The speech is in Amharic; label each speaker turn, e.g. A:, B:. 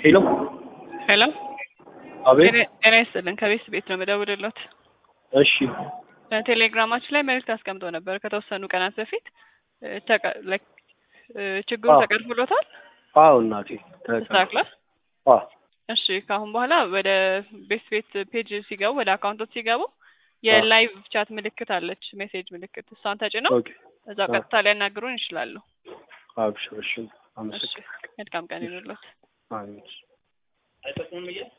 A: ሄሎ
B: ሄሎ
A: አቤት።
B: ጤና ይስጥልን ከቤት ቤት ነው የምደውልልዎት።
A: እሺ
B: በቴሌግራማችን ላይ መልዕክት አስቀምጦ ነበር ከተወሰኑ ቀናት በፊት እ ተቀ- like እ ችግሩ
A: አዎ።
B: ተቀርፍሎታል?
A: አዎ እናቴ ተቀ-
B: ተስተካክሏል?
A: አዎ
B: እሺ ከአሁን በኋላ ወደ ቤት ቤት ፔጅ ሲገቡ ወደ አካውንቶች ሲገቡ የላይቭ ቻት ምልክት አለች፣ ሜሴጅ ምልክት እሷን ተጭነው
A: ኦኬ
B: እዛ
A: አዎ።
B: ቀጥታ ሊያናግሩን ይችላሉ።
A: አብሽር እሺ
B: እሺ
A: አመሰግናለሁ
B: መልካም ቀን ይሁንልዎት።
A: አሜን